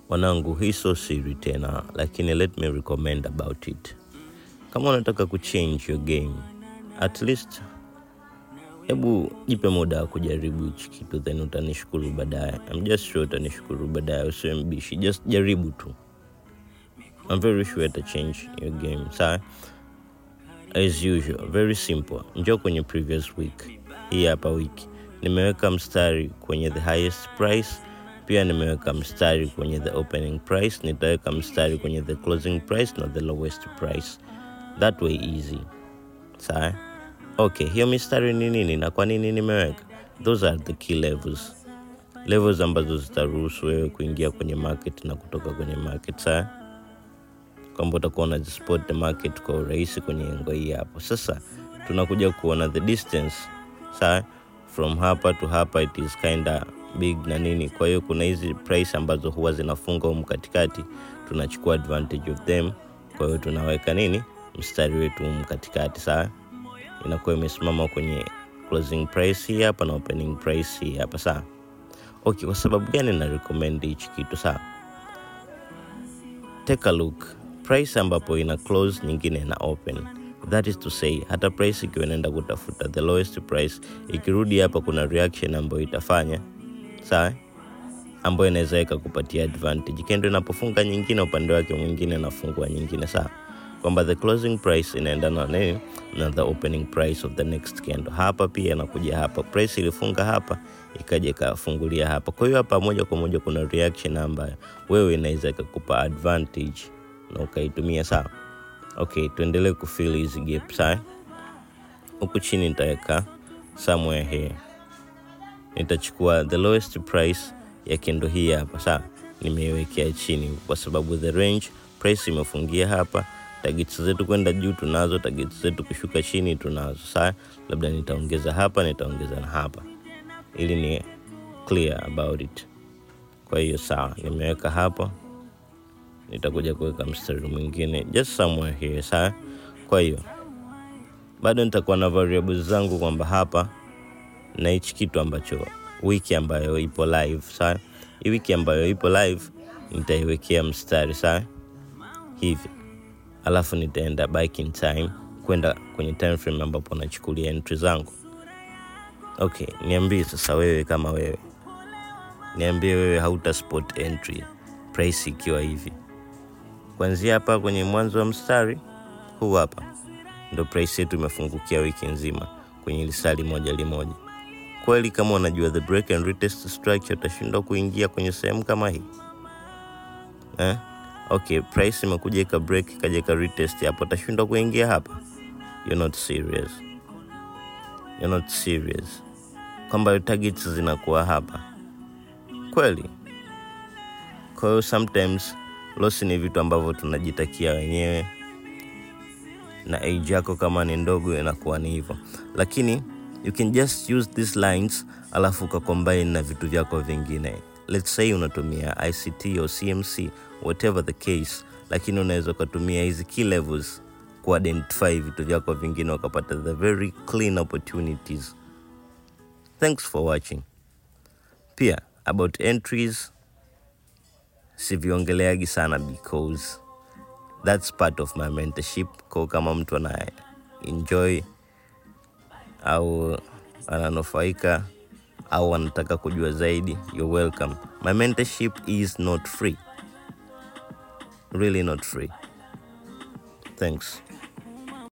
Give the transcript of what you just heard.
wanangu hii so siri tena lakini let me recommend about it kama unataka kuchange your game at least hebu jipe muda wa kujaribu hichi kitu then utanishukuru baadaye I'm just sure utanishukuru baadaye usiwe mbishi just jaribu tu I'm very sure ita change your game sawa as usual very simple njoo kwenye previous week hii hapa wiki nimeweka mstari kwenye the highest price pia nimeweka mstari kwenye the opening price nitaweka mstari kwenye the closing price na the lowest price that way easy sawa okay hiyo mistari ni nini na kwa nini nimeweka those are the key levels levels ambazo zitaruhusu wewe kuingia kwenye market na kutoka kwenye market sawa kwamba utakuwa unazispot the market kwa urahisi kwenye engo hii hapo sasa tunakuja kuona the distance sawa from hapa to hapa it is kinda big na nini kwa hiyo kuna hizi price ambazo huwa zinafunga humu katikati tunachukua advantage of them kwa hiyo tunaweka nini mstari wetu humu katikati sawa inakuwa imesimama kwenye closing price hii hapa na opening price hii hapa sawa okay kwa sababu gani na recommend hichi kitu sawa take a look price ambapo ina close nyingine ina open that is to say hata price ikiwa inaenda kutafuta the lowest price ikirudi hapa kuna reaction ambayo itafanya sawa ambayo inaweza ikakupatia advantage kendo inapofunga nyingine upande wake mwingine nafungua nyingine sawa kwamba the closing price inaendana na nini na the opening price of the next candle hapa pia inakuja hapa price ilifunga hapa ikaja ikafungulia hapa kwa hiyo hapa moja kwa moja kuna reaction ambayo wewe inaweza ikakupa advantage na ukaitumia sawa okay tuendelee kufil hizi gap sawa huku chini nitaweka somewhere here nitachukua the lowest price ya kendo hii hapa sawa nimeiwekea chini kwa sababu the range price imefungia hapa targets zetu kwenda juu tunazo targets zetu kushuka chini tunazo sawa labda nitaongeza hapa nitaongeza na hapa ili ni clear about it kwa hiyo sawa nimeweka hapa nitakuja kuweka mstari mwingine just somewhere here sawa kwa hiyo bado nitakuwa na variables zangu kwamba hapa na hichi kitu ambacho wiki ambayo ipo live sawa hii wiki ambayo ipo live nitaiwekea mstari sawa hivi alafu nitaenda back in time kwenda kwenye time frame ambapo nachukulia entry zangu okay niambie sasa wewe kama wewe niambie wewe hauta spot entry price ikiwa hivi kuanzia hapa kwenye mwanzo wa mstari huu hapa ndo price yetu imefungukia wiki nzima kwenye lisali moja limoja kweli kama unajua the break and retest structure utashindwa kuingia kwenye sehemu kama hii eh? okay price imekuja ika break ikaja ika retest hapo utashindwa kuingia hapa you're not serious you're not serious kwamba targets zinakuwa hapa kweli kwa hiyo sometimes loss ni vitu ambavyo tunajitakia wenyewe na age yako kama ni ndogo inakuwa ni hivyo lakini you can just use these lines alafu ukacombine na vitu vyako vingine let's say unatumia ict au cmc whatever the case lakini unaweza ukatumia hizi key levels kuidentify vitu vyako vingine ukapata the very clean opportunities thanks for watching pia about entries siviongeleagi sana because that's part of my mentorship ko kama mtu ana enjoy au ananufaika au anataka kujua zaidi you're welcome my mentorship is not free really not free thanks